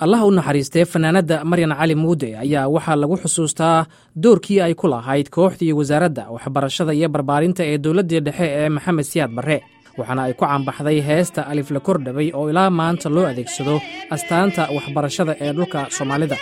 allah u naxariistee fanaanadda maryan cali muude ayaa waxaa lagu xusuustaa doorkii ay ku lahayd kooxdii wasaaradda waxbarashada iyo barbaarinta ee dowladdii dhexe ee maxamed siyaad barre waxaana ay ku caanbaxday heesta alif la kordhabay oo ilaa maanta loo adeegsado astaanta waxbarashada ee dhulka soomaalida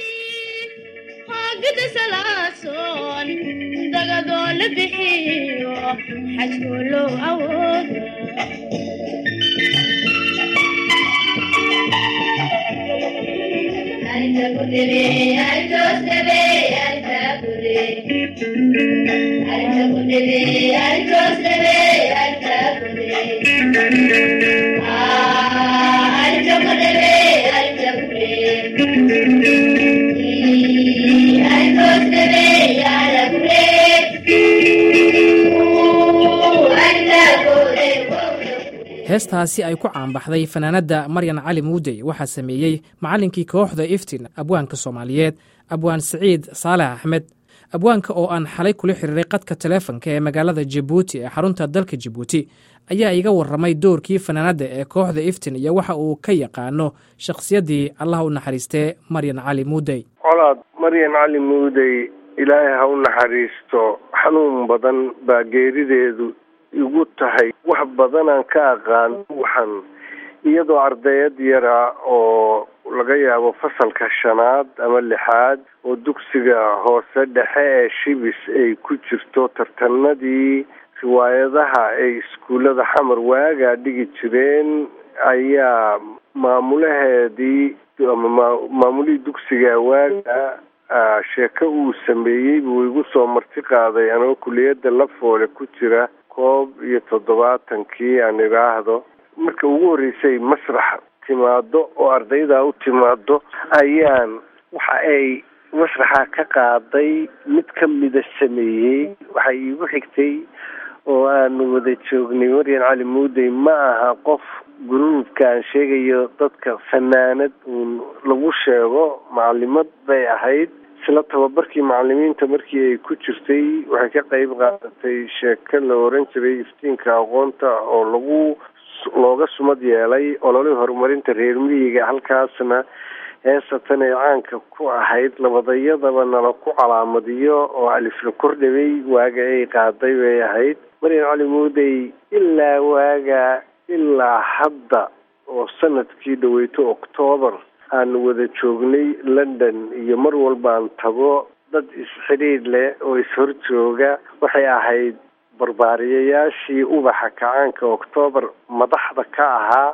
heestaasi ay ku caanbaxday fanaanadda maryan cali muudey waxaa sameeyey macallinkii kooxda iftin abwaanka soomaaliyeed abwaan siciid saalex axmed abwaanka oo aan xalay kula xiriiray qadka taleefonka ee magaalada jabuuti ee xarunta dalka jabuuti ayaa iga warramay doorkii fanaanadda ee kooxda iftin iyo waxa uu ka yaqaano shakhsiyaddii allah u naxariistee maryan cali muudey colaad maryan cali muudey ilaahay ha u naxariisto xanuun badan baa geerideedu igu tahay wax badanaan ka aqaan waxan iyadoo ardayad yara oo laga yaabo fasalka shanaad ama lixaad oo dugsiga hoose dhexe ee shibis ay ku jirto tartanadii riwaayadaha ay iskuullada xamar waagaa dhigi jireen ayaa maamulaheedii ama maamulihii dugsiga waaga sheeko uu sameeyey buu igu soo marti qaaday anoo kuliyadda lafoole ku jira koob iyo toddobaatankii aan idhaahdo marka ugu horreysay masrax timaado oo ardaydaa u timaado ayaan waxa ay masraxa ka qaaday mid ka mida sameeyey waxay iigu xigtay oo aanu wada joognay maryan cali muudey ma aha qof gruubka aan sheegayo dadka fanaanad uun lagu sheego macalimad bay ahayd isla tababarkii macalimiinta markii ay ku jirtay waxay ka qeyb qaadatay sheeko la oran jiray iftiinka aqoonta oo lagu looga sumad yeelay ololii horumarinta reer miyiga halkaasna heesatan ay caanka ku ahayd labadayadaba nala ku calaamadiyo oo alifla kordhabay waaga ay qaaday bay ahayd maryan cali muudey ilaa waaga ilaa hadda oo sanadkii dhaweyto octoobar aanu wada joognay london iyo mar walbaan tago dad is-xidhiidh leh oo is-hor jooga waxay ahayd barbaariyayaashii ubaxa kacaanka octoobar madaxda ka ahaa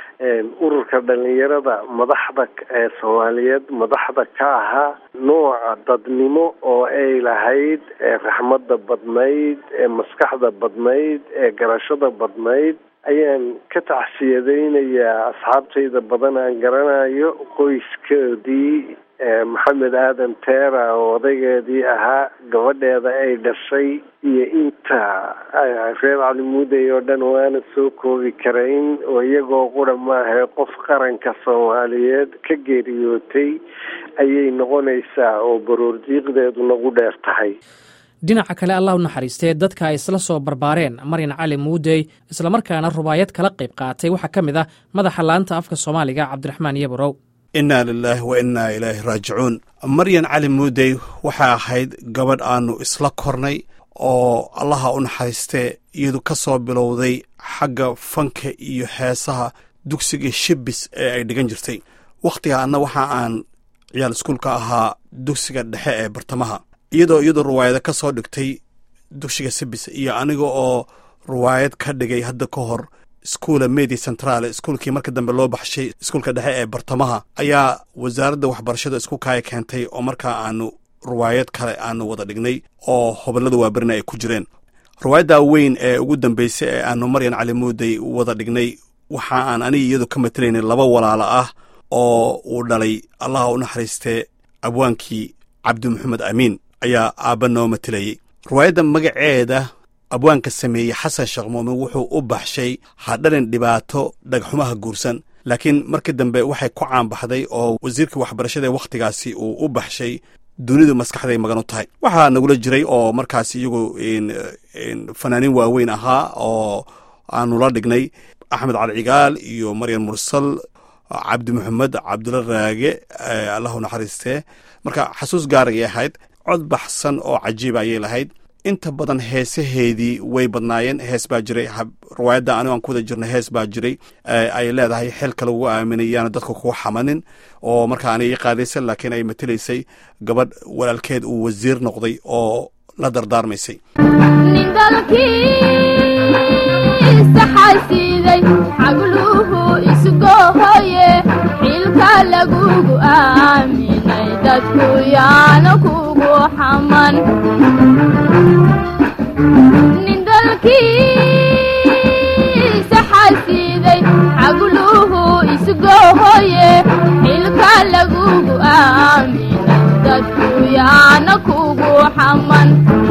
ururka dhalinyarada madaxda ee soomaaliyeed madaxda ka ahaa nooca dadnimo oo ay lahayd ee raxmadda badnayd ee maskaxda badnayd ee garashada badnayd ayaan ka tacsiyadaynayaa asxaabtayda badan aan garanayo qoyskeedii maxamed aadan teera oo odaygeedii ahaa gabadheeda ay dhashay iyo inta reer calimuudey oo dhan waana soo koobi karayn oo iyagoo qura maahae qof qaranka soomaaliyeed ka geeriyootay ayay noqonaysaa oo baroordiiqdeedu nagu dheer tahay dhinaca kale allah u naxariistee dadka ay isla soo barbaareen maryan cali muudey islamarkaana rubaayad kala qayb qaatay waxaa ka mid ah madaxa laanta afka soomaaliga cabdiraxmaan yabarow innaa lilaahi wa innaa ilaahi raajicuun maryan cali muudey waxay ahayd gabadh aannu isla kornay oo allaha u naxariistee iyadu ka soo bilowday xagga fanka iyo heesaha dugsiga shibis ee ay dhigan jirtay wakhtiga anna waxa aan ciyaal iskuulka ahaa dugsiga dhexe ee bartamaha iyadoo iyadu ruwaayada ka soo dhigtay dugsiga sibis iyo aniga oo ruwaayad ka dhigay hadda ka hor iskuula medi central iskuulkii marka dambe loo baxshay iskuulka dhexe ee bartamaha ayaa wasaaradda waxbarashada isku kaaya keentay oo markaa aanu ruwaayad kale aanu wada dhignay oo hobolada waaberina ay ku jireen ruwaayadda weyn ee ugu dambeysay ee aanu maryan cali muudey wada dhignay waxa aan aniga iyadu ka matelaynay laba walaalo ah oo uu dhalay allaha u naxariistee abwaankii cabdi maxamed amiin ayaa aabba noo matelayey ruwaayadda magaceeda abwaanka sameeyey xasan sheekh muumin wuxuu u baxshay hadhalin dhibaato dhagxumaha guursan laakiin markii dambe waxay ku caanbaxday oo wasiirkii waxbarashada ee wakhtigaasi uu u baxshay dunidu maskaxday magan u tahay waxaa nagula jiray oo markaas iyagu fanaaniin waaweyn ahaa oo aanu la dhignay axmed cali cigaal iyo maryan mursal cabdi maxamed cabdula raage allahu naxariistee marka xasuus gaar ayay ahayd cod baxsan oo cajiiba ayay lahayd inta badan heesaheedii way badnaayeen hees baa jiray riwaayadda anigo aan ku wada jirna hees baa jiray ay leedahay xilka lagu aaminayaana dadka kugu xamanin oo marka aanay ii qaadaysan laakiin ay matelaysay gabadh walaalkeed uu wasiir noqday oo la dardaarmaysay nin dalkiisa xasiiday xagluhu isgohoye xilka lagugu aaminay dadku yaana kugu xaman nin dalkiisa xasiiday xagluhu isgohoye xilka lagugu aaminay dadku yaana kugu xaman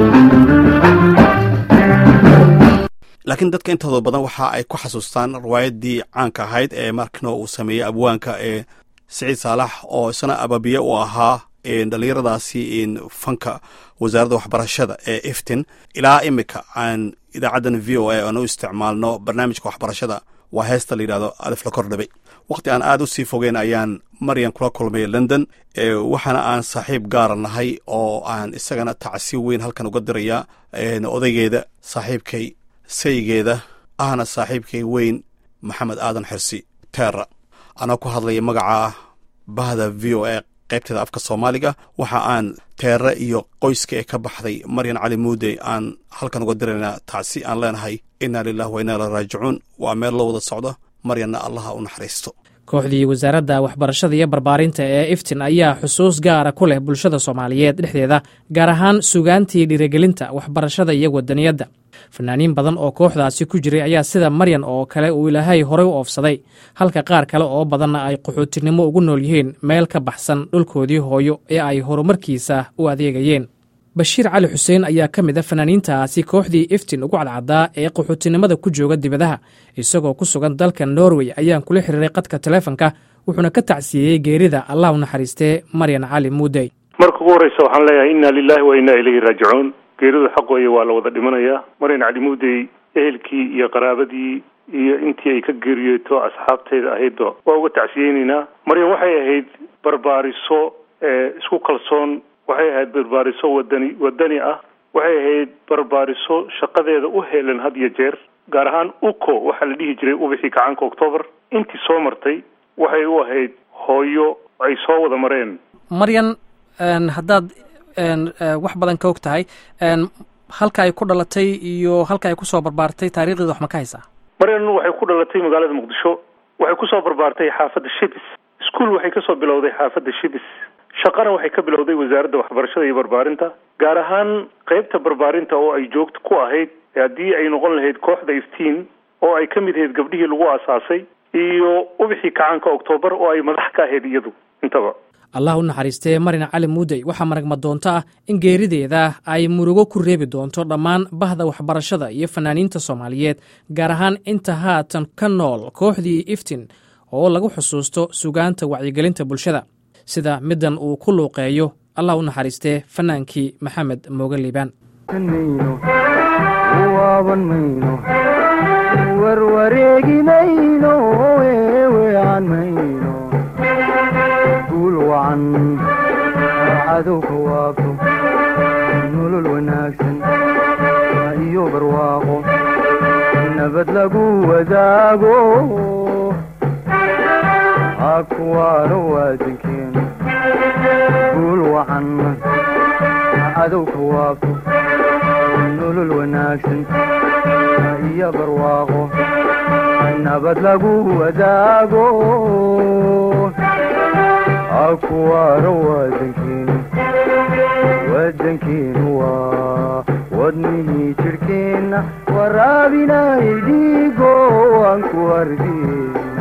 laakiin dadka intooda badan waxa ay ku xasuustaan riwaayaddii caanka ahayd ee markino uu sameeyey abwaanka ee siciid saalax oo isna ababiye u ahaa dhallinyaradaasi fanka wasaaradda waxbarashada ee iftin ilaa imika aan idaacaddan v o a aan u isticmaalno barnaamijka waxbarashada waa heesta la yidhahdo alif la kordhabay wakhti aan aad u sii fogeen ayaan maryan kula kulmay london waxaana aan saaxiib gaara nahay oo aan isagana tacsiib weyn halkan uga dirayaa odaygeeda saaxiibkay saygeeda ahna saaxiibkay weyn maxamed aadan xirsi teera anoo ku hadlaya magaca bahda v o a qaybteeda afka soomaaliga waxa aan teere iyo qoyska ee ka baxday maryan cali muude aan halkan uga diraynaa tacsi aan leenahay inna lilah wa inna ila raajicuun waa meel loo wada socdo maryanna allaha u naxariisto kooxdii wasaaradda waxbarashada iyo barbaarinta ee iftin ayaa xusuus gaara ku leh bulshada soomaaliyeed dhexdeeda gaar ahaan sugaantii dhiirigelinta waxbarashada iyo wadaniyadda fanaaniin badan oo kooxdaasi ku jiray ayaa sida maryan oo kale uu ilaahay horey u oofsaday halka qaar kale oo badanna ay qaxootinimo ugu nool yihiin meel ka baxsan dhulkoodii hooyo ee ay horumarkiisa u adeegayeen bashiir cali xuseen ayaa ka mid a fanaaniintaasi kooxdii iftin ugu cadcaddaa ee qaxootinimada ku jooga dibadaha isagoo ku sugan dalka norway ayaan kula xiriiray qadka taleefonka wuxuuna ka tacsiyeeyey geerida allah u naxariistee maryan cali muudey marka ugu horreysa waxaan leeyahay inna lilahi wa inna ilayhi raajicuun geeridu xaq weeye waa la wada dhimanayaa maryan cali muudey ehelkii iyo qaraabadii iyo intii ay ka geeriyeeto asxaabteeda ahaydba waa uga tacsiyeyneynaa maryan waxay ahayd barbaariso isku kalsoon waxay ahayd barbaariso wadani wadani ah waxay ahayd barbaariso shaqadeeda u heelan had iyo jeer gaar ahaan uco waxaa la dhihi jiray ubixii kacaanka octoobar intii soo martay waxay u ahayd hooyo ay soo wada mareen maryan haddaad wax badan ka og tahay halka ay ku dhalatay iyo halka ay kusoo barbaartay taarikhdeeda wax ma ka haysaa maryan waxay ku dhalatay magaalada muqdisho waxay kusoo barbaartay xaafadda shibis iskuol waxay kasoo bilowday xaafadda shibis shaqana waxay ka bilowday wasaaradda waxbarashada iyo barbaarinta gaar ahaan qeybta barbaarinta oo ay joogto ku ahayd haddii ay noqon lahayd kooxda iftiin oo ay ka mid ahayd gabdhihii lagu aasaasay iyo ubixii kacaanka oktoobar oo ay madax ka ahayd iyadu intaba allah u naxariistee maryan cali muudey waxaa maragma doonto ah in geerideeda ay murugo ku reebi doonto dhammaan bahda waxbarashada iyo fanaaniinta soomaaliyeed gaar ahaan inta haatan ka nool kooxdii iftin oo lagu xusuusto sugaanta wacyigelinta bulshada sida middan uu ku luuqeeyo allah u naxariistee fanaankii maxamed mooge liibaan waaban mayno warwareeginayno weewean mayno guul wacan cadowka waabto nolol wanaagsan iyo barwaaqo nabad lagu wadaago hakuwaano waadankeenu guul wacan cadowka waabto nolol wanaagsan iyo barwaaqo nabad lagu wadaago hakuwaano waadankeenu wadankeenu waa wadnihii jidhkeenna waraabinay dhiigo aan ku ardiyeyna